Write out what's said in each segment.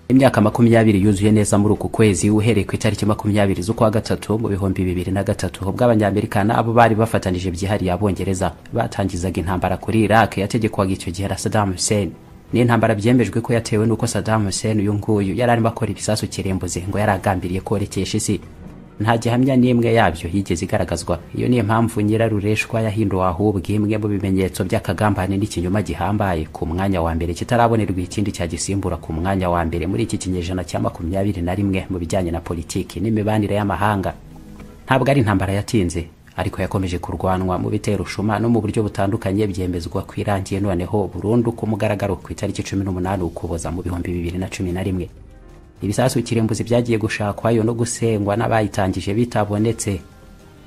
imyaka makumyabiri yuzuye neza muri uku kwezi uhereye ku itariki makumyabiri z'ukwa gatatu mu bihumbi bibiri na gatatu ubwo abanyamerikana abo bari bafatanije byihariye abongereza batangizaga intambara kuri iraq yategekwaga icyo gihe na saddam hussein ni intambara byemejwe ko yatewe n'uko saddam hussein uyu nguyu yari arimo akora ibisasu kirembuze ngo yari agambiriye korekesha isi nta gihamya n'imwe yabyo yigeze igaragazwa iyo niyo mpamvu nyirarureshwa yahinduwe ahubwo imwe mu bimenyetso by'akagambane n'ikinyoma gihambaye ku mwanya wa mbere kitarabonerwa ikindi cyagisimbura ku mwanya wa mbere muri iki kinyejana cya makumyabiri na rimwe mu bijyanye na politiki n'imibanire y'amahanga ntabwo ari intambara yatinze ariko yakomeje kurwanwa mu bitero ushuma no mu buryo butandukanye byemezwa ko irangiye noneho burundu ku mugaragaro ku itariki cumi n'umunani ukuboza mu bihumbi bibiri na cumi na rimwe ibisasu kirembuzi byagiye gushakwayo no gusengwa n'abayitangije bitabonetse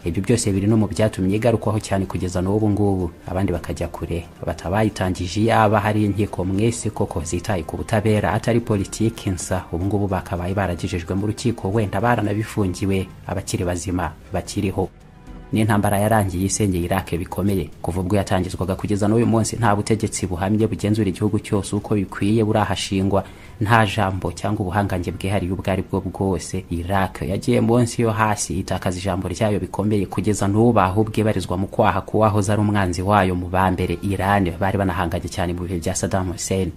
ibyo byose biri no mu byatumye igarukwaho cyane kugeza n'ubu ngubu abandi bakajya kure batabayitangije yaba hari inkiko mwese koko zitaye ku butabera atari politiki nsa ubu ngubu bakabaye baragejejwe mu rukiko wenda baranabifungiwe abakiri bazima bakiriho n'intambara yarangiye isenyeye irake bikomeye kuva ubwo yatangizwaga kugeza n'uyu munsi nta butegetsi buhamye bugenzura igihugu cyose uko bikwiye burahashingwa nta jambo cyangwa ubuhangange bwihariye ubwo ari bwo bwose irake yagiye munsi yo hasi itakaza ijambo ryayo bikomeye kugeza n'ubu ahubwo ibarizwa mu kwaha kuwahoze ari umwanzi wayo mu ba mbere irani bari banahanganye cyane mu bihe bya saddam hussein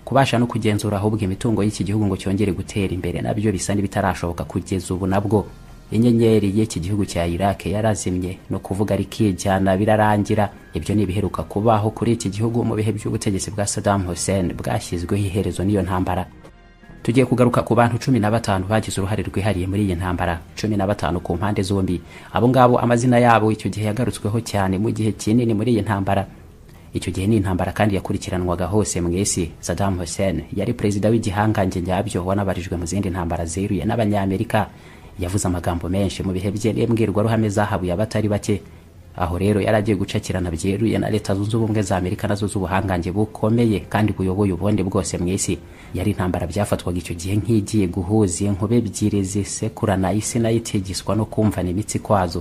kubasha no kugenzura ahubwo imitungo y'iki gihugu ngo cyongere gutera imbere nabyo bisa n'ibitarashoboka kugeza ubu nabwo inyenyeri y'iki gihugu cya iraq yarazimye no kuvuga rikijyana birarangira ibyo ni ibiheruka kubaho kuri iki gihugu mu bihe by'ubutegetsi bwa saddam hussein bwashyizweho iherezo n'iyo ntambara tugiye kugaruka ku bantu cumi na batanu bagize uruhare rwihariye muri iyi ntambara cumi na batanu ku mpande zombi abo ngabo amazina yabo icyo gihe yagarutsweho cyane mu gihe kinini muri iyi ntambara icyo gihe ni intambara kandi yakurikiranwaga hose mu isi saddam hussein yari perezida w'igihangange nyabyo wanabarijwe mu zindi ntambara zeruye n'abanyamerika yavuze amagambo menshi mu bihe bye n'imbwirwaruhame zahabuye abatari bake aho rero yari agiye gucakirana byeruye na leta zunze ubumwe za amerika nazo z'ubuhangange bukomeye kandi buyoboye ubundi bwose mu isi yari intambara byafatwaga icyo gihe nk'igiye guhuza inkube ebyiri zisekurana isi nayo itigiswa no kumvana imitsi kwazo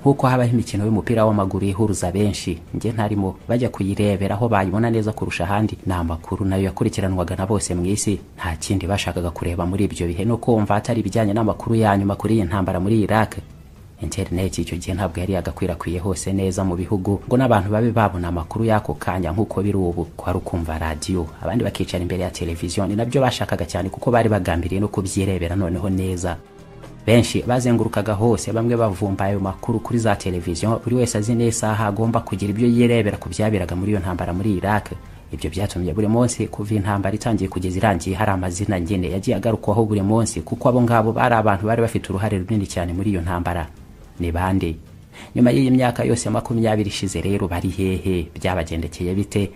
nk'uko habaho imikino y'umupira w'amaguru ihuruza benshi njye ntarimo bajya kuyirebera aho bayibona neza kurusha ahandi ni amakuru nayo yakurikiranwaga na bose mu isi nta kindi bashakaga kureba muri ibyo bihe no kumva atari ibijyanye n'amakuru ya nyuma kuri iyi ntambara muri iraq interineti icyo gihe ntabwo yari yagakwirakwiye hose neza mu bihugu ngo n'abantu babe babona amakuru y'ako kanya nk'uko biri ubu kwari ukumva radiyo abandi bakicara imbere ya televiziyo ni nabyo bashakaga cyane kuko bari bagambiriye no kubyirebera noneho neza benshi bazengurukaga hose bamwe bavumba ayo makuru kuri za televiziyo buri wese azi n'isaha agomba kugira ibyo yirebera ku byaberaga muri iyo ntambara muri iraq ibyo byatumye buri munsi kuva intambara itangiye kugeza irangiye hari amazina nyine yagiye agarukwaho buri munsi kuko abo ngabo bari abantu bari bafite uruhare runini cyane muri iyo ntambara ni bande nyuma y'iyi myaka yose makumyabiri ishize rero bari hehe byabagendekeye bite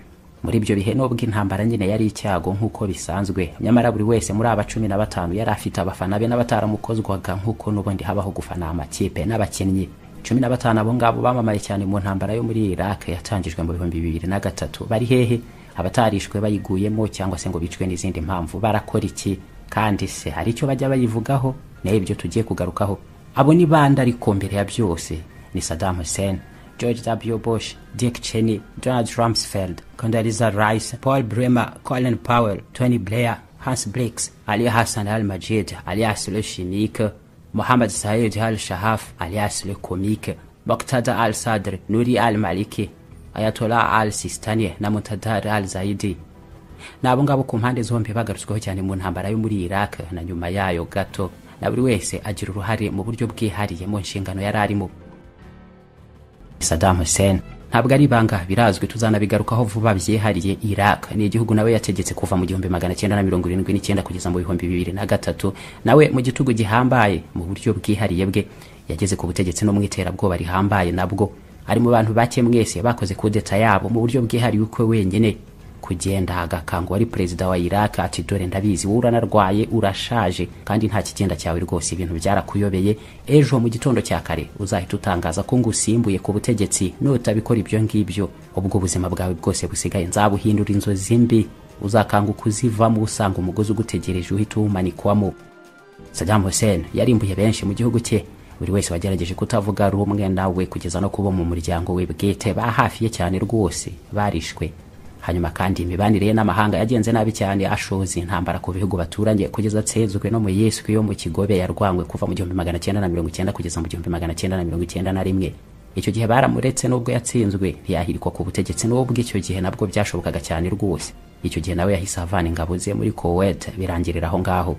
muri ibyo bihe nubwo intambara nyine yari icyago nk'uko bisanzwe nyamara buri wese muri aba cumi na batanu yari afite abafana be n'abataramukozwaga nk'uko n'ubundi habaho gufana amakipe n'abakinnyi cumi na batanu abo ngabo bamamaye cyane mu ntambara yo muri iraq yatangijwe mu bihumbi bibiri na gatatu bari hehe abatarishwe bayiguyemo cyangwa se ngo bicwe n'izindi mpamvu barakora iki kandi se hari icyo bajya bayivugaho nayo ibyo tugiye kugarukaho abo ni bande ariko mbere ya byose ni saddam hussein George W. Bush, Dick Cheney, Donald Rumsfeld, Condoleezza Rice, Paul Bremer, Colin Powell, Tony Blair, Hans Blix, Ali Hassan al-Majid alias Le Chinik, Mohammed Said al-Shahaf alias Le Comique, Muqtada al-Sadr, Nuri al-Maliki, Ayatollah al-Sistani na Muqtada al-Zaidi. ni abo ngabo ku mpande zombi bagarutsweho cyane mu ntambara yo muri Iraq na nyuma yayo gato na buri wese agira uruhare mu buryo bwihariye mu nshingano yari arimo Saddam Hussein ntabwo ari ibanga birazwi tuzanabigarukaho vuba byihariye Iraq ni igihugu nawe yategetse kuva mu gihumbi magana cyenda na mirongo irindwi n'icyenda kugeza mu bihumbi bibiri na gatatu nawe mu gitugu gihambaye mu buryo bwihariye bwe yageze ku butegetsi no mu iterabwoba rihambaye nabwo ari mu bantu bake mwese bakoze kudeta yabo mu buryo bwihariye ukwe wenyine kugenda agakango wari perezida wa Iraq ati dore ndabizi wowe uranarwaye urashaje kandi nta kigenda cyawe rwose ibintu byarakuyobeye ejo mu gitondo cya kare uzahita utangaza ko ngusimbuye ku butegetsi nutabikora ibyo ngibyo ubwo ubuzima bwawe bwose busigaye nzabuhindura inzozi mbi uzakanguka uzivamo usanga umugozi ugutegereje uhita uwumanikwamo Saddam Hussein yarimbuye benshi mu gihugu cye buri wese wagerageje kutavuga rumwe nawe kugeza no kuba mu muryango we bwite bahafiye cyane rwose barishwe hanyuma kandi imibanire ye n'amahanga yagenze nabi cyane ashoza intambara ku bihugu baturanye kugeza atsezwe no mu yesu yo mu kigobe yarwanywe kuva mu gihumbi magana cyenda na mirongo icyenda kugeza mu gihumbi magana cyenda na mirongo icyenda na rimwe icyo gihe baramuretse n'ubwo yatsinzwe ntiyahirikwa ku butegetsi n'ubwo icyo gihe nabwo byashobokaga cyane rwose icyo gihe nawe yahise avana ingabo ze muri kowet birangirira aho ngaho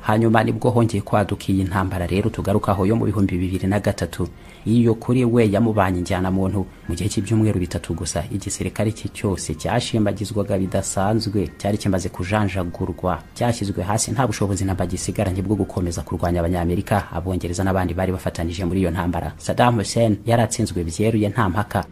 hanyuma nibwo hongeye kwaduka iyi ntambara rero tugarukaho yo mu bihumbi bibiri na gatatu iyo kuri we yamubanye injyana muntu mu gihe cy'ibyumweru bitatu gusa igisirikare cye cyose cyashembagizwaga bidasanzwe cyari kimaze kujanjagurwa cyashyizwe hasi nta bushobozi na bagisigaranye bwo gukomeza kurwanya abanyamerika abongereza n'abandi bari bafatanije muri iyo ntambara Saddam Hussein yaratsinzwe byeruye nta mpaka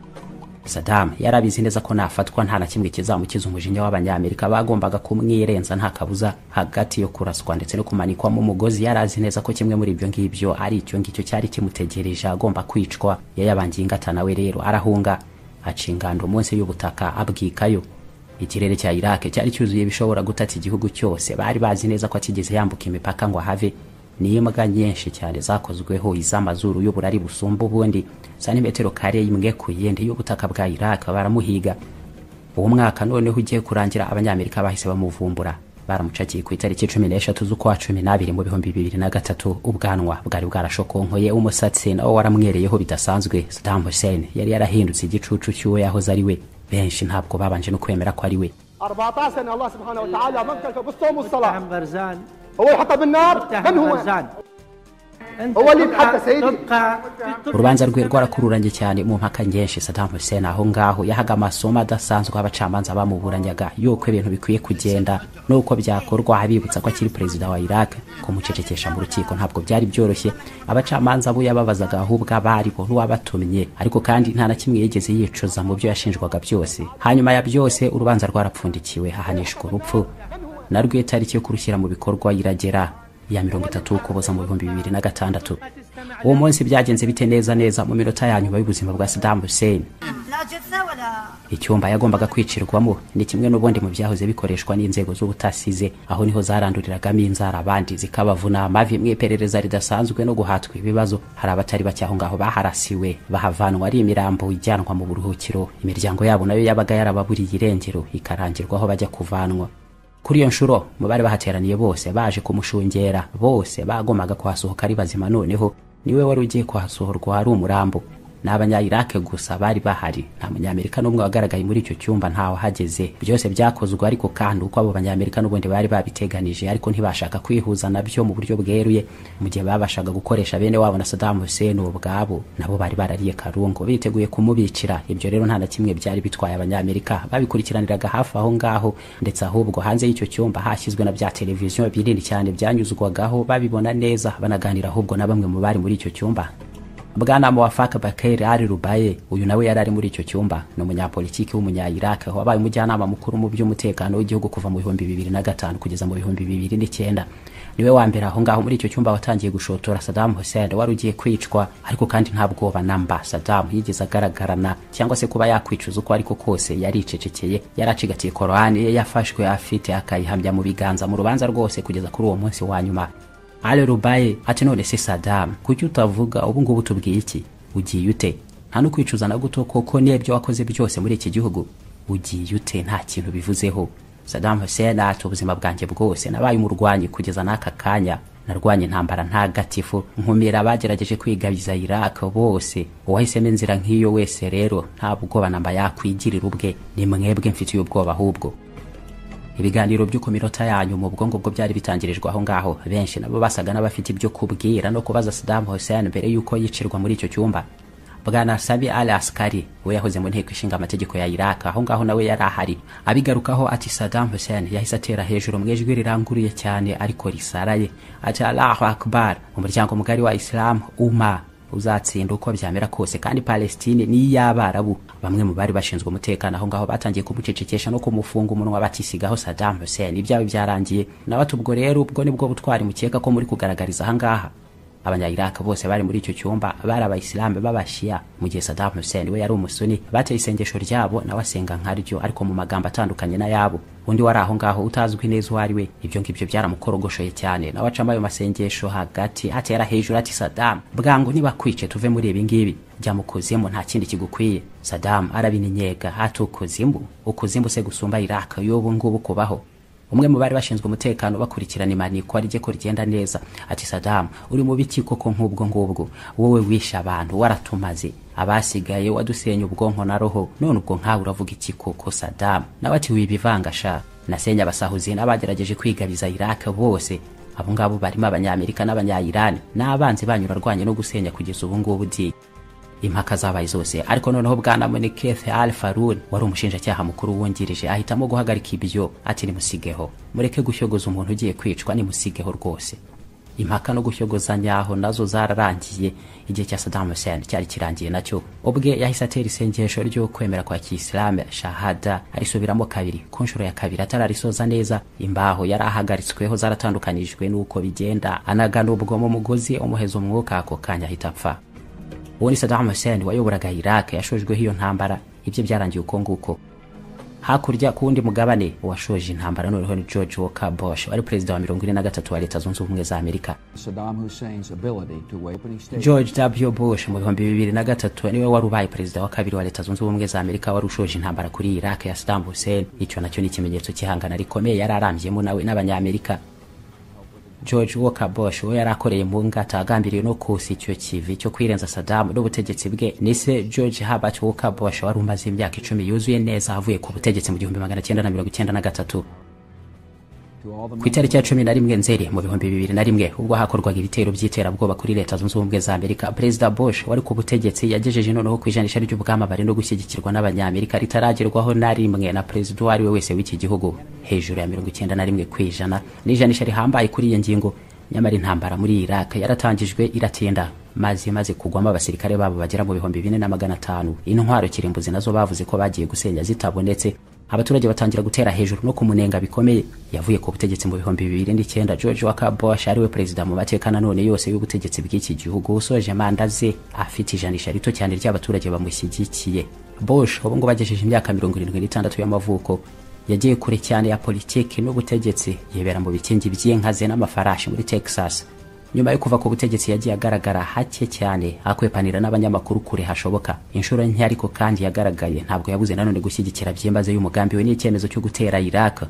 Saddam yarabizi neza ko nafatwa nta na kimwe kizamukiza umujinya w'abanyamerika bagombaga kumwirenza nta kabuza hagati yo kuraswa ndetse no kumanikwamo umugozi yarazi neza ko kimwe muri ibyo ngibyo ari icyo ngicyo cyari kimutegereje agomba kwicwa yayabangiye ingata nawe rero arahunga acinganda umunsi y'ubutaka abwikayo ikirere cya Iraq cyari cyuzuye ibishobora gutata igihugu cyose bari bazi neza ko atigeze yambuka imipaka ngo ahave n'imbwa nyinshi cyane zakozweho iz'amazuru y'uburari busumba ubundi santimetero kare imwe ku yindi y'ubutaka bwa iraq baramuhiga uwo mwaka noneho ugiye kurangira abanyamerika bahise bamuvumbura baramucakiye ku itariki cumi n'eshatu z'ukwa cumi n'abiri mu bihumbi bibiri na gatatu ubwanwa bwari bwarashokonkoye umusatsi nawo waramwereyeho bidasanzwe Saddam Hussein yari yarahindutse igicucu cy'uwo yahoze ari we benshi ntabwo babanje no kwemera ko ari we urubanza rwe rwarakururanye cyane mu mpaka nyinshi Saddam Hussein aho ngaho yahaga amasomo adasanzwe abacamanza bamuburanyaga yuko ibintu bikwiye kugenda nuko byakorwa abibutsa ko akiri perezida wa Iraq kumucecekesha mu rukiko ntabwo byari byoroshye abacamanza abo yababazaga ahubwo abari bo n'uwabatumye ariko kandi nta na kimwe yigeze yicuza mu byo yashinjwaga byose hanyuma ya byose urubanza rwarapfundikiwe hahanishwa urupfu narwo itariki yo kurushyira mu bikorwa iragera ya mirongo itatu ukuboza mu bihumbi bibiri na gatandatu uwo munsi byagenze bite neza neza mu minota ya nyuma y'ubuzima bwa Saddam Hussein icyumba yagombaga kwicirwamo ni kimwe n'ubundi mu byahoze bikoreshwa n'inzego z'ubutasi ze aho niho zaranduriragamo inzara abandi zikabavuna amavi mu iperereza ridasanzwe no guhatwa ibibazo hari abatari bake aho ngaho baharasiwe bahavanwa ari imirambo ijyanwa mu buruhukiro imiryango yabo nayo yabaga yarababuriye irengero ikarangirwaho bajya kuvanwa kuri iyo nshuro mu bari bahateraniye bose baje kumushungera bose bagombaga kuhasohoka ari bazima noneho niwe wari ugiye kuhasohorwa ari umurambo ni abanyayirake gusa bari bahari nta munyamerika n'umwe wagaragaye muri icyo cyumba ntawe hageze byose byakozwe ariko kandi uko abo banyamerika n'ubundi bari babiteganije ariko ntibashaka kwihuza nabyo mu buryo bweruye mu gihe babashaga gukoresha bene wabo na Saddam Hussein ubwabo nabo bari barariye karungu biteguye kumubicira ibyo rero nta na kimwe byari bitwaye abanyamerika babikurikiraniraga hafi aho ngaho ndetse ahubwo hanze y'icyo cyumba hashyizwe na bya televiziyo binini cyane byanyuzwagaho babibona neza banaganira ahubwo na bamwe mu bari muri icyo cyumba bwana muwafaka bakeri ari rubaye uyu nawe yari ari muri icyo cyumba ni umunyapolitiki w'umunyayirake wabaye umujyanama mukuru mu by'umutekano w'igihugu kuva mu bihumbi bibiri na gatanu kugeza mu bihumbi bibiri n'icyenda niwe wa mbere aho ngaho muri icyo cyumba watangiye gushotora Saddam Hussein wari ugiye kwicwa ariko kandi nta bwoba namba Saddam yigeze agaragarana cyangwa se kuba yakwicuza uko ariko kose yaricecekeye yaracigatiye korani ye yafashwe afite akayihamya mu biganza mu rubanza rwose kugeza kuri uwo munsi wa nyuma ale rubaye ati none se Saddam kuki utavuga ubu ngubu tubwiye iki ugiye ute nta no kwicuza na guto koko n'ibyo wakoze byose muri iki gihugu ugiye ute nta kintu bivuzeho Saddam Hussein ati ubuzima bwanjye bwose nabaye umurwanyi kugeza n'aka kanya narwanye intambara ntagatifu nkumira abagerageje kwigabiza Iraq bose uwahisemo inzira nk'iyo wese rero nta bwoba namba yakwigirira ubwe ni mwebwe mfitiye ubwoba ahubwo ibiganiro byo ku minota yanyu mu bwongo bwo byari bitangirijwe aho ngaho benshi nabo basaga n'abafite ibyo kubwira no kubaza Saddam Hussein mbere y'uko yicirwa muri icyo cyumba bwana Sabi al Askari we yahoze mu nteko ishinga amategeko ya Iraq aho ngaho nawe yari ahari abigarukaho ati Saddam Hussein yahise atera hejuru mu ijwi riranguruye cyane ariko risaraye ati Allahu Akbar umuryango mugari wa Islam umma uzatsinda uko byamera kose kandi Palestine ni iy'abarabu bamwe mu bari bashinzwe umutekano aho ngaho batangiye kumucecekesha no kumufunga umunwa batisigaho Saddam Hussein ibyawe byarangiye nawe ati ubwo rero ubwo nibwo butwari mukeka ko muri kugaragariza aha ngaha abanyayiraki bose bari muri icyo cyumba bari abayisilamu b'abashiya mu gihe Saddam Hussein we yari umusuni bateye isengesho ryabo nawe asenga nkaryo ariko mu magambo atandukanye n'ayabo undi wari aho ngaho utazwi neza uwo ari we ibyo ngibyo byaramukorogoshoye cyane nawe acamo ayo masengesho hagati atera hejuru ati Saddam bwangu nibakwice tuve muri ibi ngibi jya mu kuzimu nta kindi kigukwiye Saddam arabinyega hati ukuzimu ukuzimu se gusumba Iraq y'ubu ngubu kubaho umwe mu bari bashinzwe umutekano bakurikirana imanikwa rye ko rigenda neza ati Saddam uri mu biki koko nk'ubwo ngubwo wowe wishe abantu waratumaze abasigaye wadusenya ubwonko na roho none ubwo nkawe uravuga iki koko Saddam nawe ati wibivanga sha nasenya abasahuzi n'abagerageje kwigabiza Iraq bose abo ngabo barimo abanyamerika n'abanyayirani n'abanzi banyu urarwanye no gusenya kugeza ubu ngubu di impaka zabaye zose ariko noneho bwana Moneketh Al Farun wari umushinjacyaha mukuru wungirije ahitamo guhagarika ibyo ati nimusigeho mureke gushyogoza umuntu ugiye kwicwa nimusigeho rwose impaka no gushyogozanya aho nazo zararangiye igihe cya Saddam Hussein cyari kirangiye nacyo ubwe yahise atera isengesho ryo kwemera kwa kiyisilamu shahada arisubiramo kabiri ku nshuro ya kabiri atararisoza neza imbaho yari ahagaritsweho zaratandukanijwe n'uko bigenda anagana ubwo mu mugozi umuheza umwuka ako kanya ahita apfa uwo ni Saddam Hussein wayoboraga Iraq yashojweho iyo ntambara ibyo byarangiye uko nguko hakurya ku wundi mugabane uwashoje intambara noneho ni George Walker Bush wari perezida wa mirongo ine na gatatu wa leta zunze ubumwe za Amerika George W Bush mu bihumbi bibiri na gatatu niwe wari ubaye perezida wa kabiri wa leta zunze ubumwe za Amerika wari ushoje intambara kuri Iraq ya Saddam Hussein icyo nacyo ni ikimenyetso cy'ihangana rikomeye yari arambyemo nawe n'abanyamerika George Walker Bush we yari akoreye mu ngata agambiriye no kusa icyo kivi cyo kwirenza Saddam n'ubutegetsi bwe nise George Herbert Walker Bush wari umaze imyaka icumi yuzuye neza avuye ku butegetsi mu gihumbi magana cyenda na mirongo icyenda na gatatu ku itariki ya cumi na rimwe nzeri mu bihumbi bibiri na rimwe ubwo hakorwaga ibitero by'iterabwoba kuri leta zunze ubumwe za amerika perezida bush wari ku butegetsi yagejeje noneho ku ijanisha ry'ubwamabare no gushyigikirwa n'abanyamerika ritaragerwaho na rimwe na perezida uwo ari we wese w'iki gihugu hejuru ya mirongo icyenda na rimwe ku ijana n'ijanisha rihambaye kuri iyo ngingo nyamara intambara muri iraq yaratangijwe iratinda maze imaze kugwamo abasirikare babo bagera mu bihumbi bine na magana atanu intwaro kirimbuzi nazo bavuze ko bagiye gusenya zitabonetse abaturage batangira gutera hejuru no kumunenga bikomeye yavuye ku butegetsi mu bihumbi bibiri n'icyenda george walker bush ariwe perezida mu mateka nanone yose y'ubutegetsi bw'iki gihugu usoje manda ze afite ijanisha rito cyane ry'abaturage bamushyigikiye bush ubu ngo bagejeje imyaka mirongo irindwi n'itandatu y'amavuko yagiye kure cyane ya politiki n'ubutegetsi yibera mu bikingi by'inka ze n'amafarashi muri texas nyuma yo kuva ku butegetsi yagiye agaragara hake cyane akwepanira n'abanyamakuru kure hashoboka inshuro nke ariko kandi yagaragaye ntabwo yabuze nanone gushyigikira byimaze y'umugambi we n'icyemezo cyo gutera Iraq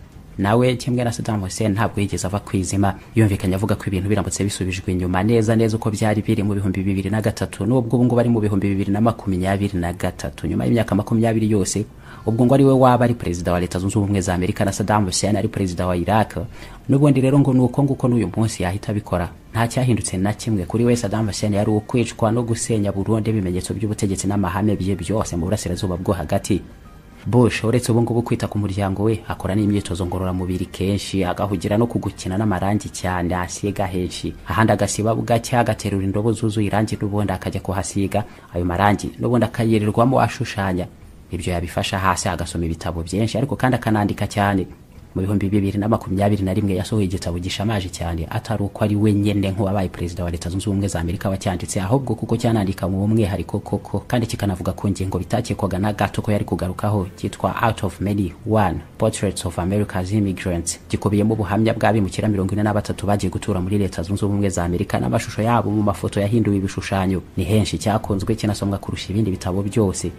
nawe kimwe na Saddam Hussein ntabwo yigeze ava ku izima yumvikanye avuga ko ibintu biramutse bisubijwe inyuma neza neza uko byari biri mu bihumbi bibiri na gatatu n'ubwo ubungubu ari mu bihumbi bibiri na makumyabiri na gatatu nyuma y'imyaka makumyabiri yose ubwo ngo ari we waba ari perezida wa leta zunze ubumwe za amerika na Saddam Hussein ari perezida wa Iraq n'ubundi rero ngo nuko nguko n'uyu munsi yahita abikora nta cyahindutse na kimwe kuri we Saddam Hussein yari ukwicwa no gusenya Burundi ibimenyetso by'ubutegetsi n'amahame bye byose mu burasirazuba bwo hagati Bush uretse ubu ngubu kwita ku muryango we akora n'imyitozo ngororamubiri kenshi agahugira no kugukina n'amarangi cyane asiga henshi ahandi agasiba bugake agaterura indobo zuzuye irangi n'ubundi akajya kuhasiga ayo marangi n'ubundi akayirirwamo ashushanya ibyo yabifasha hasi agasoma ibitabo byinshi ariko kandi akanandika cyane mu bihumbi bibiri na makumyabiri na rimwe yasohoye igitabo gishamaje cyane atari uko ari we nyine nk'uwabaye perezida wa leta zunze ubumwe za amerika wacyanditse ahubwo kuko cyanandika mu umwihariko koko kandi kikanavuga ku ngingo bitakekwaga na gato ko yari kugarukaho cyitwa out of many one portraits of america's immigrants gikubiyemo ubuhamya bw'abimukira mirongo ine na batatu bagiye gutura muri leta zunze ubumwe za amerika n'amashusho yabo mu mafoto yahinduwe ibishushanyo ni henshi cyakunzwe kinasomwa kurusha ibindi bitabo byose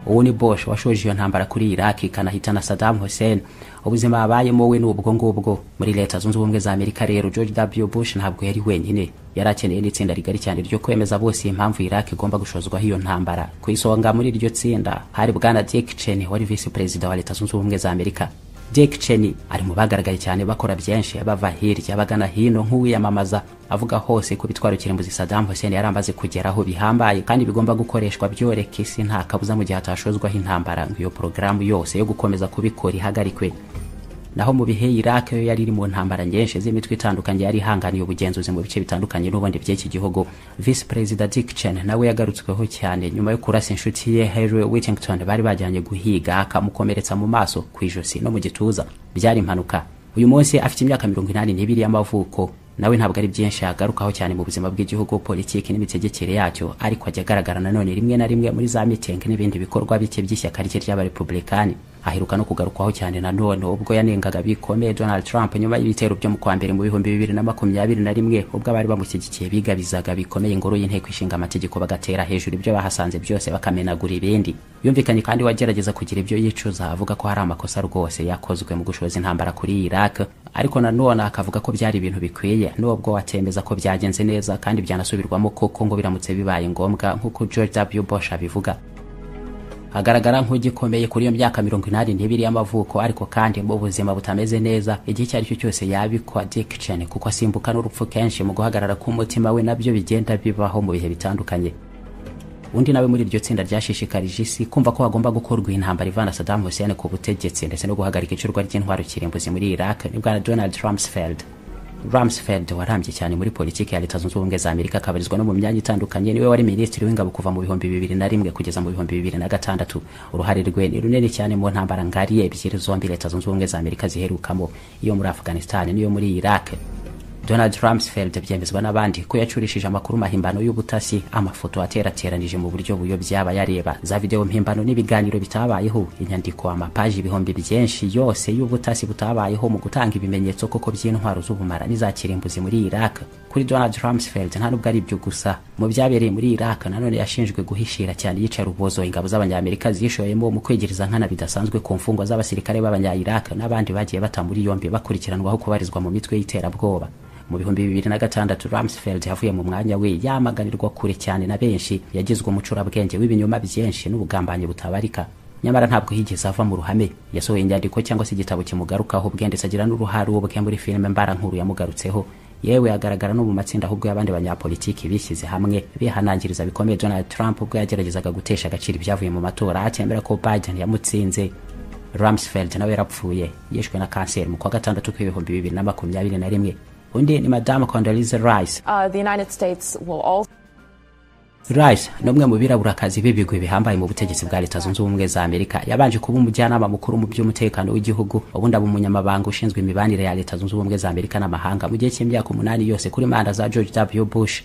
uwo ni Bush washoje iyo ntambara kuri Iraq ikanahitana Saddam Hussein ubuzima abayemo we n'ubwo ngubwo muri leta zunze ubumwe za Amerika rero George W Bush ntabwo yari wenyine yari akeneye n'itsinda rigari cyane ryo kwemeza bose impamvu Iraq igomba gushozwaho iyo ntambara ku isonga muri iryo tsinda hari bwana Dick Cheney wari visi perezida wa leta zunze ubumwe za Amerika Dick Cheney ari mu bagaragaye cyane bakora byinshi bava hirya bagana hino nk'uwiyamamaza avuga hose ko bitwaro kirimbuzi Saddam Hussein yaramaze kugeraho bihambaye kandi bigomba gukoreshwa byoreka isi nta kabuza mu gihe hatashozwaho intambara ngo iyo porogaramu yose yo gukomeza kubikora ihagarikwe naho mu bihe Iraq yo yari iri mu ntambara nyinshi z'imitwe itandukanye yari ihanganiye ubugenzuzi mu bice bitandukanye n'ubundi by'iki gihugu Vice Perezida Dick Cheney nawe yagarutsweho cyane nyuma yo kurasa inshuti ye Harry Whittington bari bajyanye guhiga akamukomeretsa mu maso ku ijosi no mu gituza byari impanuka uyu munsi afite imyaka mirongo inani n'ibiri y'amavuko nawe ntabwo ari byinshi yagarukaho cyane mu buzima bw'igihugu politiki n'imitegekere yacyo ariko ajya agaragara nanone rimwe na rimwe muri za mitingi n'ibindi bikorwa bike by'ishyaka rye ry'abarepublikani aheruka no kugarukwaho cyane nanone ubwo yanengaga bikomeye donald trump nyuma y'ibitero byo mu kwa mbere mu bihumbi bibiri na makumyabiri na rimwe ubwo abari bamushyigikiye bigabizaga bikomeye ingoro y'inteko ishinga amategeko bagatera hejuru ibyo bahasanze byose bakamenagura ibindi yumvikanye kandi wagerageza kugira ibyo yicuza avuga ko hari amakosa rwose yakozwe mu gushoza intambara kuri iraq ariko nanone akavuga ko byari ibintu bikwiye nubwo watemeza ko byagenze neza kandi byanasubirwamo koko ngo biramutse bibaye ngombwa nk'uko george w bush abivuga agaragara nk'ugikomeye kuri iyo myaka mirongo inani n'ibiri y'amavuko ariko kandi mu buzima butameze neza igihe icyo ari cyo cyose yabikwa addiction kuko asimbuka n'urupfu kenshi mu guhagarara k'umutima we nabyo bigenda bibaho mu bihe bitandukanye undi nawe muri iryo tsinda ryashishikarije isi kumva ko hagomba gukorwa intambara ivana Saddam Hussein ku butegetsi ndetse no guhagarika icurwa ry'intwaro kirimbuzi muri Iraq ni bwana Donald Rumsfeld Rumsfeld warambye cyane muri politiki ya Leta Zunze Ubumwe za Amerika akabarizwa no mu myanya itandukanye niwe wari minisitiri w'ingabo kuva mu bihumbi bibiri na rimwe kugeza mu bihumbi bibiri na gatandatu uruhare rwe ni runini cyane mu ntambara ngari ebyiri zombi Leta Zunze Ubumwe za Amerika ziherukamo iyo muri Afghanistan n'iyo muri Iraq Donald Rumsfeld byemezwa n'abandi ko yacurishije amakuru mahimbano y'ubutasi amafoto aterateranije mu buryo buyobya abayareba za videwo mpimbano n'ibiganiro bitabayeho inyandiko amapaji ibihumbi byinshi yose y'ubutasi butabayeho mu gutanga ibimenyetso koko by'intwaro z'ubumara n'iza kirimbuzi muri Iraq kuri Donald Rumsfeld nta nubwo ari byo gusa mu byabereye muri Iraq nanone yashinjwe guhishira cyane yica rubozo ingabo z'abanyamerika zishoyemo mu kwegereza nkana bidasanzwe ku mfungwa z'abasirikare b'abanya-Iraq n'abandi bagiye bata muri yombi bakurikiranwaho kubarizwa mu mitwe y'iterabwoba mu bihumbi bibiri na gatandatu Rumsfeld yavuye mu mwanya we yamaganirwa kure cyane na benshi yagizwe umucurabwenge w'ibinyoma byinshi n'ubugambanyi butabarika nyamara ntabwo higeze ava mu ruhame yasohoye inyandiko cyangwa se igitabo kimugarukaho ubwe ndetse agira n'uruhare ubwe muri filime mbara nkuru yamugarutseho yewe agaragara no mu matsinda ahubwo y'abandi banyapolitiki bishyize hamwe bihanangiriza bikomeye Donald Trump ubwo yageragezaga gutesha agaciro ibyavuye mu matora akemera ko Biden yamutsinze Rumsfeld nawe yarapfuye yishwe na kanseri mu kwa gatandatu k'ibihumbi bibiri na makumyabiri na rimwe undi ni madamu Condoleezza Rice Uh, the United States will also Rice ni umwe mu biraburakazi b'ibigwi bihambaye mu butegetsi bwa leta zunze ubumwe za Amerika yabanje kuba umujyanama mukuru mu by'umutekano w'igihugu ubundi aba umunyamabanga ushinzwe imibanire ya leta zunze ubumwe za Amerika n'amahanga mu gihe cy'imyaka umunani yose kuri manda za George W Bush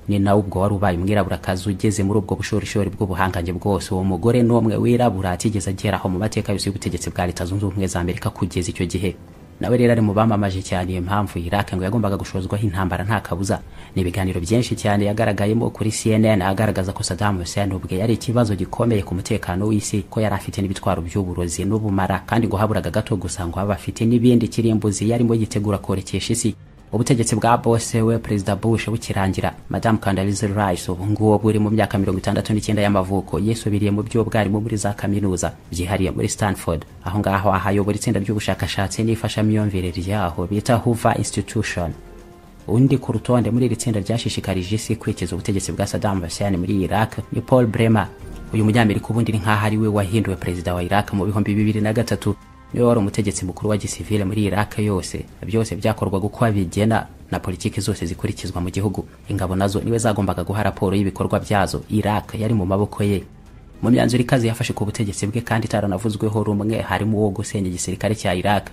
ni nawe ubwo wari ubaye umwiraburakazi ugeze muri ubwo bushorishori bw'ubuhangange bwose uwo mugore ni umwe wirabura atigeze ageraho mu mateka yose y'ubutegetsi bwa leta zunze ubumwe za Amerika kugeza icyo gihe nawe rero ari mu bamamaje cyane iyo mpamvu Iraq ngo yagombaga gushozwaho intambara nta kabuza ni ibiganiro byinshi cyane yagaragayemo kuri CNN agaragaza ko Saddam Hussein ubwe yari ikibazo gikomeye ku mutekano w'isi ko yari afite n'ibitwaro by'uburozi n'ubumara kandi ngo haburaga gato gusa ngo abe afite n'ibindi kirimbuzi yarimo yitegura korekesha isi ubutegetsi bwa bose we perezida bush bukirangira madamu Condoleezza Rice ubu ngubu buri mu myaka mirongo itandatu n'icyenda y'amavuko yisubiriye mu byo bwarimo muri za kaminuza byihariye muri stanford aho ngaho ahayobora itsinda ry'ubushakashatsi n'ifashamyumvire ryaho bita hoover institution undi ku rutonde muri iri tsinda ryashishikarije isi kwikiza ubutegetsi bwa Saddam Hussein muri Iraq ni Paul Bremer uyu munyamerika ubundi ni nk'aho ari we wahinduwe perezida wa Iraq mu bihumbi bibiri na gatatu niwe wari umutegetsi mukuru wa gisivile muri Iraq yose byose byakorwaga uko abigena na politiki zose zikurikizwa mu gihugu ingabo nazo niwe zagombaga guha raporo y'ibikorwa byazo Iraq yari mu maboko ye mu myanzuro ikaze yafashe ku butegetsi bwe kandi itaranavuzweho rumwe harimo uwo gusenya igisirikare cya Iraq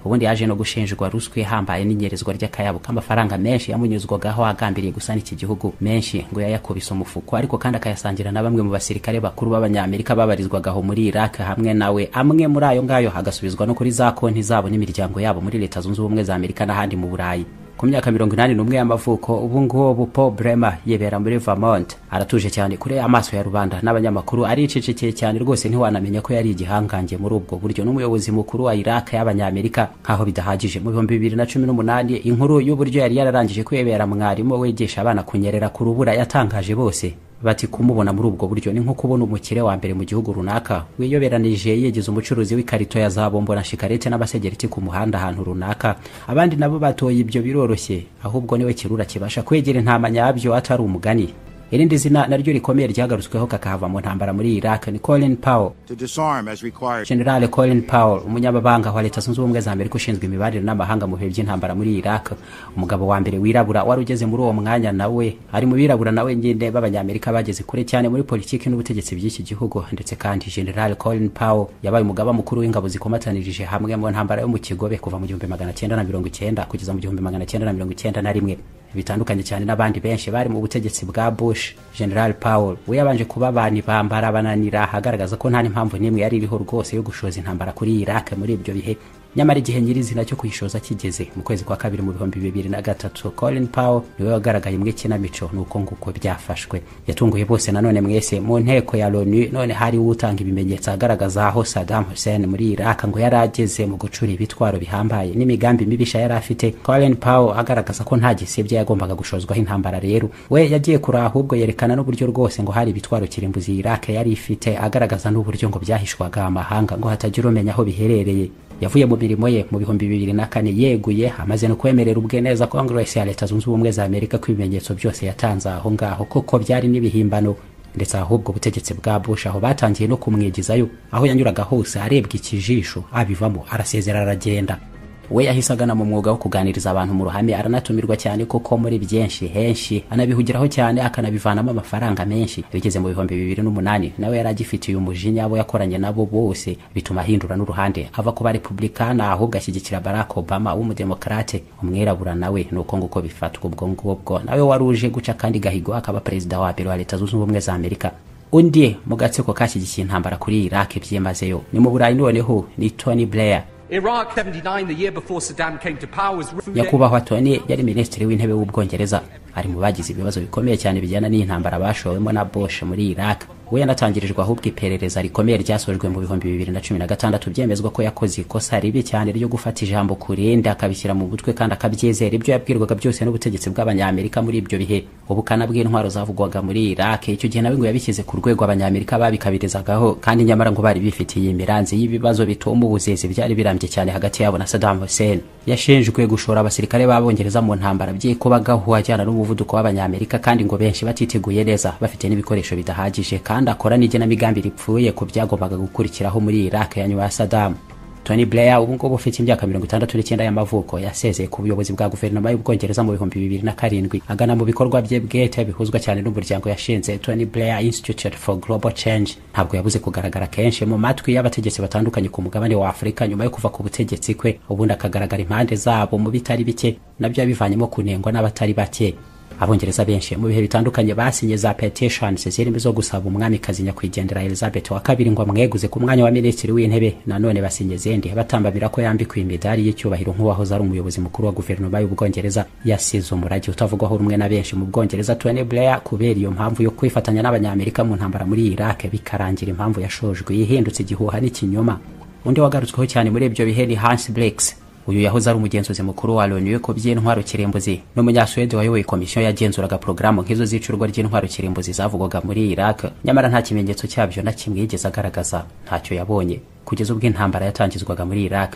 ubundi yaje no gushinjwa ruswa ihambaye n'inyerezwa ry'akayabo k'amafaranga menshi yamunyuzwagaho agambiriye gusana iki gihugu menshi ngo yayakubise umufuko ariko kandi akayasangira na bamwe mu basirikare bakuru b'abanyamerika babarizwaga aho muri Iraq hamwe nawe amwe muri ayo ngayo hagasubizwa no kuri za konti zabo n'imiryango yabo muri Leta Zunze Ubumwe za Amerika n'ahandi mu Burayi ku myaka mirongo inani n'umwe y'amavuko ubu ngubu Paul Bremer yibera muri Vermont aratuje cyane kure amaso ya rubanda n'abanyamakuru aricecekeye cyane rwose ntiwanamenya ko yari igihangange muri ubwo buryo n'umuyobozi mukuru wa Iraq y'abanyamerika nkaho bidahagije mu bihumbi bibiri na cumi n'umunani inkuru y'uburyo yari yararangije kwibera mwarimu wigisha abana kunyerera ku rubura yatangaje bose bati kumubona muri ubwo buryo ni nko kubona umukire wa mbere mu gihugu runaka wiyoberanije yegeza umucuruzi w'ikarito ya za bombo na shikarete n'abasegereti ku muhanda ahantu runaka abandi nabo batoye ibyo biroroshye ahubwo niwe kirura kibasha kwegera intama nyabyo atari umugani irindi zina naryo rikomeye ryagarutsweho kakahava mu ntambara muri iraq ni colin powell to disarm as required. general colin powell umunyamabanga wa leta zunze ubumwe za amerika ushinzwe imibanire n'amahanga mu bihe by'intambara muri iraq umugabo wa mbere wirabura wari ugeze muri uwo mwanya nawe ari mu birabura nawe nyine b'abanyamerika bageze kure cyane muri politiki n'ubutegetsi by'iki gihugu ndetse kandi general colin powell yabaye umugaba mukuru w'ingabo zikomatanirije hamwe mu ntambara yo mu kigobe kuva mu gihumbi magana cyenda na mirongo icyenda kugeza mu gihumbi magana cyenda na mirongo icyenda na rimwe bitandukanye cyane n'abandi benshi bari mu butegetsi bwa bush general powell we yabanje kuba abantu bambara bananira agaragaza ko nta n'impamvu n'imwe yari iriho rwose yo gushoza intambara kuri iraq muri ibyo bihe nyamara igihe nyirizina cyo kuyishoza kigeze mu kwezi kwa kabiri mu bihumbi bibiri na gatatu colin powell niwe wagaragaye mu ikinamico ni uko nguko byafashwe yatunguye bose nanone mwese mu nteko ya loni none hari utanga ibimenyetso agaragaza aho saddam hussein muri iraq ngo yari ageze mu gucura ibitwaro bihambaye n'imigambi mibisha yari afite colin powell agaragaza ko nta gisebya yagombaga gushozwaho intambara rero we yagiye kuri ahubwo yerekana n'uburyo rwose ngo hari ibitwaro kirimbuzi iraq yari ifite agaragaza n'uburyo ngo byahishwaga amahanga ngo hatagira umenya aho biherereye yavuye mu mirimo ye mu bihumbi bibiri na kane yeguye amaze no kwemerera ubwe neza kongresi ya leta zunze ubumwe za amerika ko ibimenyetso byose yatanze aho ngaho koko byari n'ibihimbano ndetse ahubwo ubutegetsi bwa bush aho batangiye no kumwigizayo aho yanyuraga hose arebwa ikijisho abivamo arasezera aragenda we yahise agana mu mwuga wo kuganiriza abantu mu ruhame aranatumirwa cyane kuko muri byinshi henshi anabihugiraho cyane akanabivanamo amafaranga menshi bigeze mu bihumbi bibiri n'umunani nawe yari agifitiye umujinya abo yakoranye nabo bose bituma ahindura n'uruhande ava ku barepubulikana ahubwo ashyigikira barack obama w'umudemokarate umwirabura nawe ni uko nguko bifatwa ubwo ngubwo nawe wari uje guca kandi gahigo akaba perezida wa mbere wa leta zunze ubumwe za amerika undi mu gatsiko kashyigikiye intambara kuri iraq byimazeyo ni mu burayi noneho ni tony blair Iraq 79, the year before Saddam came to power, was nyakubahwa tony yari minisitiri w'intebe w'ubwongereza ari mu bagize ibibazo bikomeye cyane bijyana n'intambara bashowemo na bosh muri iraq we yanatangirijwe ahubwo iperereza rikomeye ryasojwe mu bihumbi bibiri na cumi na gatandatu byemezwa ko yakoze ikosa ribi cyane ryo gufata ijambo kurindi akabishyira mu mutwe kandi akabyizera ibyo yabwirwaga byose n'ubutegetsi bw'abanyamerika muri ibyo bihe ubukana bw'intwaro zavugwaga muri iraq icyo gihe nawe ngo yabishyize ku rwego abanyamerika babikabirizagaho kandi nyamara ngo bari bifitiye imiranzi y'ibibazo bituma ubuzezi byari birambye cyane hagati yabo na saddam hussein yashinjwe gushora abasirikare b'abongereza mu ntambara byikubagaho ajyana n'umuvuduko w'abanyamerika kandi ngo benshi batiteguye neza bafite n'ibikoresho bidahagije kandi akora n'igenamigambi ripfuye ku byagombaga gukurikiraho muri iraq ya nyuma ya saddam tony blair ubu ngubu ufite imyaka mirongo itandatu n'icyenda y'amavuko yasezeye ku buyobozi bwa guverinoma y'ubwongereza mu bihumbi bibiri na karindwi agana mu bikorwa bye bwite bihuzwa cyane n'umuryango yashinze tony blair institute for global change ntabwo yabuze kugaragara kenshi mu matwi y'abategetsi batandukanye ku mugabane wa afurika nyuma yo kuva ku butegetsi kwe ubundi akagaragara impande zabo mu bitari bike nabyo yabivanyemo kunengwa n'abatari bake abongereza benshi mu bihe bitandukanye basinye za petitions zirimo zo gusaba umwamikazi nyakwigendera elizabeth wa kabiri ngo amweguze ku mwanya wa minisitiri w'intebe nanone basinye izindi batambamira ko yambikwa imidari y'icyubahiro nk'uwahoze ari umuyobozi mukuru wa guverinoma y'ubwongereza yasize umurage utavugwaho rumwe na benshi mu bwongereza tony blair kubera iyo mpamvu yo kwifatanya n'abanyamerika mu ntambara muri iraq bikarangira impamvu yashojwe yihindutse igihuha n'ikinyoma undi wagarutsweho cyane muri ibyo bihe ni hans blakes uyu yahoze ari umugenzuzi mukuru wa loni we ku by'intwaro kirimbuzi n'umunyasuwede wayoboye komisiyo yagenzuraga porogaramu nk'izo z'icurwa ry'intwaro kirimbuzi zavugwaga muri iraq nyamara nta kimenyetso cyabyo na kimwe yigeze agaragaza ntacyo yabonye kugeza ubwo intambara yatangizwaga muri iraq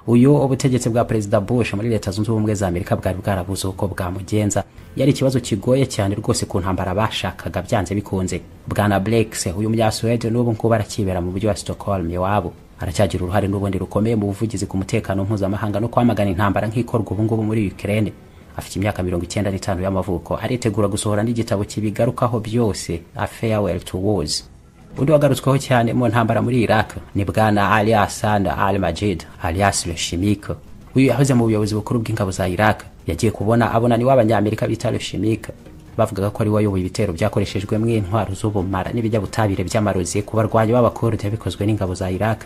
uyu ubutegetsi bwa perezida bush muri leta zunze ubumwe za amerika bwari bwarabuze uko bwamugenza yari ikibazo kigoye cyane rwose ku ntambara bashakaga byanze bikunze bwana blakes uyu munyasuwede n'ubu ngubu arakibera mu mujyi wa stockholm iwabo aracyagira uruhare n'ubundi rukomeye mu buvugizi ku mutekano mpuzamahanga no kwamagana intambara nk'ikorwa ubungubu muri Ukraine afite imyaka mirongo icyenda n'itanu y'amavuko aritegura gusohora n'igitabo kibigarukaho byose A Farewell to Wars undi wagarutsweho cyane mu ntambara muri Iraq ni bwana Ali Hassan al-Majid alias Le Chimique uyu yahoze mu buyobozi bukuru bw'ingabo za Iraq yagiye kubona abona ni w'abanyamerika bita Le Chimique bavugaga ko ari wayoboye ibitero byakoreshejwemo intwaro z'ubumara n'ibijyabutabire by'amarozi ku barwanyi b'abakurde bikozwe n'ingabo za Iraq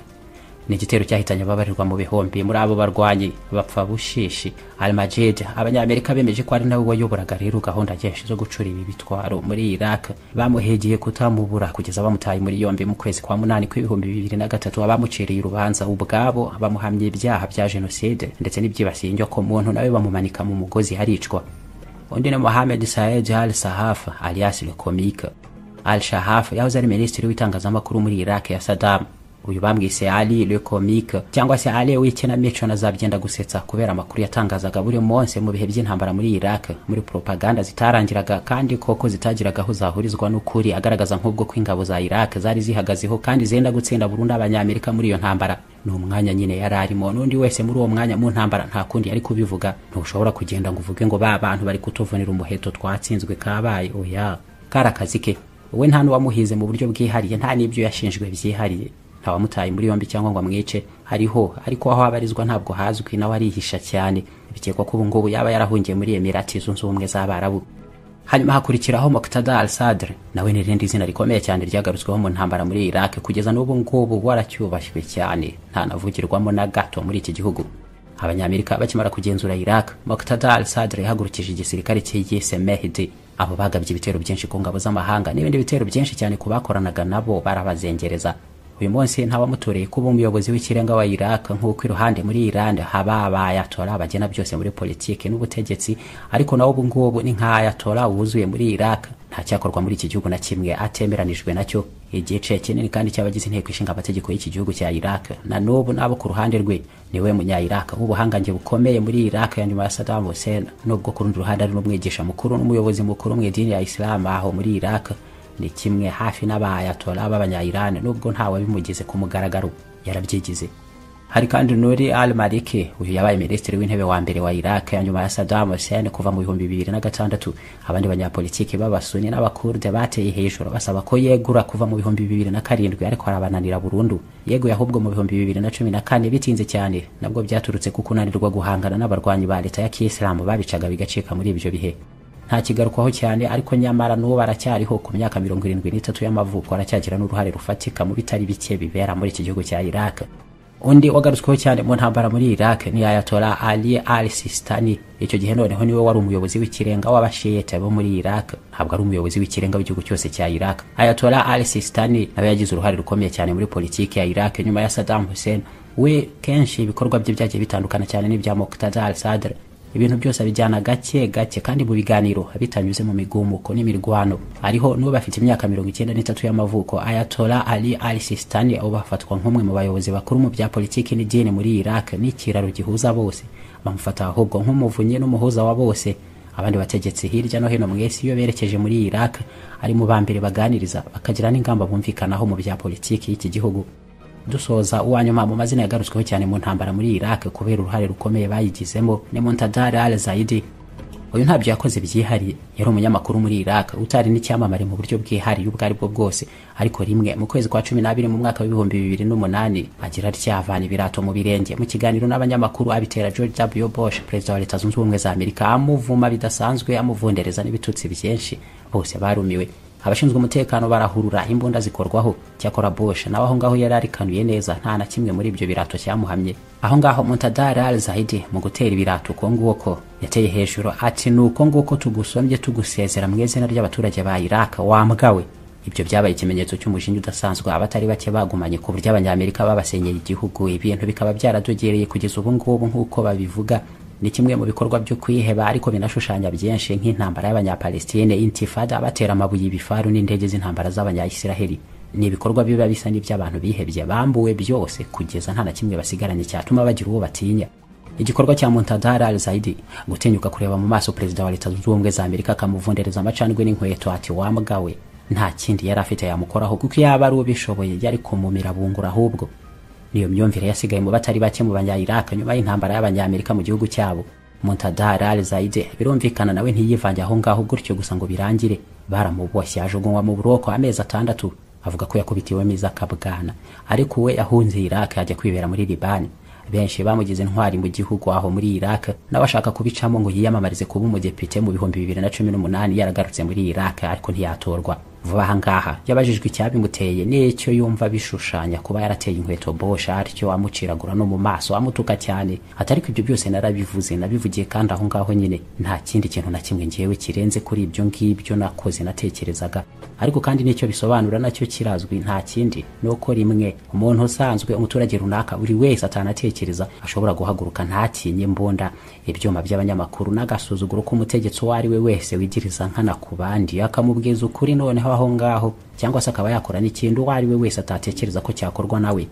ni igitero cyahitanye ababarirwa mu bihumbi muri abo barwanyi bapfa bushishi almajid abanyamerika bemeje ko ari nawe wayoboraga rero gahunda nyinshi zo gucura ibi bitwaro muri iraq bamuhegeye kutamubura kugeza bamutaye muri yombi mu kwezi kwa munani kw'ibihumbi bibiri na gatatu abamuciriye urubanza ubwabo bamuhamye ibyaha bya jenoside ndetse n'ibyibasiye inyokomuntu nawe bamumanika mu mugozi haricwa undi ni mohamed saed al sahaf alias le comique al shahaf yahoze ari minisitiri w'itangazamakuru muri iraq ya saddam uyu bamwise ali le comique cyangwa se ali w'ikinamico nazabyenda gusetsa kubera amakuru yatangazaga buri munsi mu bihe by'intambara muri iraq muri propaganda zitarangiraga kandi koko zitagiraga aho zahurizwa n'ukuri agaragaza nk'ubwo ko ingabo za iraq zari zihagazeho kandi zenda gutsinda burundu abanyamerika muri iyo ntambara ni umwanya nyine yari arimo n'undi wese muri uwo mwanya mu ntambara nta kundi yari kubivuga ntushobora kugenda ngo uvuge ngo ba bantu bari kutuvunira umuheto twatsinzwe kabaye oya kari akazi ke wowe nta n'uwamuhize mu buryo bwihariye nta n'ibyo yashinjwe byihariye nta wamutaye muri yombi cyangwa ngo amwice hariho ariko aho abarizwa ntabwo hazwi nawe arihisha cyane bikekwa ko ubu ngubu yaba yarahungiye muri emirati zunze ubumwe z'abarabu hanyuma hakurikiraho Muqtada al-Sadr nawe ni irindi zina rikomeye cyane ryagarutsweho mu ntambara muri Iraq kugeza n'ubu ngubu waracyubashywe cyane ntanavugirwamo na gato muri iki gihugu abanyamerika bakimara kugenzura Iraq Muqtada al-Sadr yahagurukije igisirikare cye yise Mehdi abo bagabye ibitero byinshi ku ngabo z'amahanga n'ibindi bitero byinshi cyane ku bakoranaga nabo barabazengereza uyu munsi ntawamutoreye kuba umuyobozi w'ikirenga wa Iraq nk'uko iruhande muri Iran haba abayatora bagena byose muri politiki n'ubutegetsi ariko nawe ubu ngubu ni nk'ayatora wuzuye muri Iraq nta cyakorwa muri iki gihugu na kimwe atemeranijwe nacyo igice kinini kandi cy'abagize inteko ishinga amategeko y'iki gihugu cya Iraq na n'ubu n'abo ku ruhande rwe niwe munya Iraq w'ubuhangange bukomeye muri Iraq ya nyuma ya Saddam Hussein nubwo ku rundi ruhande ari n'umwigisha mukuru n'umuyobozi mukuru mu idini ya Islam aho muri Iraq ni kimwe hafi n'abayatora b'abanyayirani nubwo ntawe bimugize ku mugaragaro yarabyigize hari kandi nuri al maliki uyu yabaye minisitiri w'intebe wa mbere wa iraq ya nyuma ya saddam hussein kuva mu bihumbi bibiri na gatandatu abandi banyapolitiki b'abasuni n'abakurde bateye hejuru basaba ko yegura kuva mu bihumbi bibiri na karindwi ariko arabananira burundu yeguye ahubwo mu bihumbi bibiri na cumi na kane bitinze cyane nabwo byaturutse ku kunanirwa guhangana n'abarwanyi ba leta ya kiyisilamu babicaga bigacika muri ibyo bihe ntakigarukwaho cyane ariko nyamara n'uwo baracyariho ku myaka mirongo irindwi n'itatu y'amavuko aracyagira n'uruhare rufatika mu bitari bike bibera muri iki gihugu cya iraq undi wagarutsweho cyane mu ntambara muri iraq ni ayatora ali al sistani icyo gihe noneho niwe wari umuyobozi w'ikirenga w'abashiyete bo muri iraq ntabwo ari umuyobozi w'ikirenga w'igihugu cyose cya iraq ayatora al sistani nawe yagize uruhare rukomeye cyane muri politiki ya iraq nyuma ya saddam hussein we kenshi ibikorwa bye byagiye bitandukana cyane n'ibya muktada al sadr ibintu byose abijyana gake gake kandi mu biganiro bitanyuze mu migumuko n'imirwano ariho n'uwo bafite imyaka mirongo icyenda n'itatu y'amavuko ayatora ali al sistani abo bafatwa nk'umwe mu bayobozi bakuru mu bya politiki n'idini muri iraq n'ikiraro gihuza bose bamufata ahubwo nk'umuvunyi n'umuhuza wa bose abandi bategetsi hirya no hino mu isi iyo berekeje muri iraq ari mu ba mbere baganiriza bakagira n'ingamba bumvikanaho mu bya politiki y'iki gihugu dusoza uwanyuma mu mazina yagarutsweho cyane mu ntambara muri Iraq kubera uruhare rukomeye bayigizemo ni Muqtada al-Zaidi uyu ntabyo yakoze byihariye yari umunyamakuru muri Iraq utari n'icyamamare mu buryo bwihariye ubwo ari bwo bwose ariko rimwe mu kwezi kwa cumi n'abiri mu mwaka w'ibihumbi bibiri n'umunani agira aryavana ibirato mu birenge mu kiganiro n'abanyamakuru abitera George W Bush perezida wa leta zunze ubumwe za Amerika amuvuma bidasanzwe amuvundereza n'ibitutsi byinshi bose barumiwe abashinzwe umutekano barahurura imbunda zikorwaho cyakora Bush nawe aho ngaho yari arikanuye neza nta na kimwe muri ibyo birato cyamuhamye aho ngaho Muqtada al-Zaidi mu gutera ibirato uko nguko yateye hejuru ati ni uko nguko tugusombye tugusezera mu izina ry'abaturage ba Iraq wambwawe ibyo byabaye ikimenyetso cy'umushinga udasanzwe abatari bake bagumanye ku buryo abanyamerika babasenyeye igihugu ibintu bikaba byaradogereye kugeza ubu ngubu nk'uko babivuga ni kimwe mu bikorwa byo kwiheba ariko binashushanya byinshi nk'intambara y'abanyapalestine intifada batera amabuye ibifaru n'indege z'intambara z'abanyayisiraheli ni ibikorwa biba bisa n'iby'abantu bihebye bambuwe byose kugeza nta na kimwe basigaranye cyatuma bagira uwo batinya igikorwa cya Muqtada al-Zaidi gutinyuka kureba mu maso perezida wa leta zunze ubumwe za amerika akamuvundereza amacandwe n'inkweto ati wambwawe nta kindi yari afite yamukoraho kuko yaba ari ubishoboye yari kumumira bungura ahubwo niyo myumvire yasigaye mu batari bake mu banyayiraka nyuma y'intambara y'abanyamerika mu gihugu cyabo Muqtada al-Zaidi birumvikana nawe ntiyivange aho ngaho gutyo gusa ngo birangire baramuboshye ajugunywa mu buroko amezi atandatu avuga ko yakubitiwemo izakabwana ariko we yahunze Iraq ajya kwibera muri Libani benshi bamugize intwari mu gihugu aho muri Iraq nawe ashaka kubicamo ngo yiyamamarize kuba umudepite mu bihumbi bibiri na cumi n'umunani yaragarutse muri Iraq ariko ntiyatorwa vuba aha ngaha yabajijwe icyabimuteye n'icyo yumva bishushanya kuba yarateye inkweto Bush atyo amuciragura no mu maso amutuka cyane ati ariko ibyo byose narabivuze nabivugiye kandi aho ngaho nyine nta kindi kintu na kimwe ngewe kirenze kuri ibyo ngibyo nakoze natekerezaga ariko kandi n'icyo bisobanura nacyo kirazwi nta kindi ni uko rimwe umuntu usanzwe umuturage runaka buri wese atanatekereza ashobora guhaguruka ntatinye imbunda ibyuma by'abanyamakuru n'agasuzuguro k'umutegetsi uwo ari we wese wigiriza nkana ku bandi akamubwiza ukuri noneho aho ngaho cyangwa se akaba yakora n'ikintu uwo ari we wese atatekereza ko cyakorwa nawe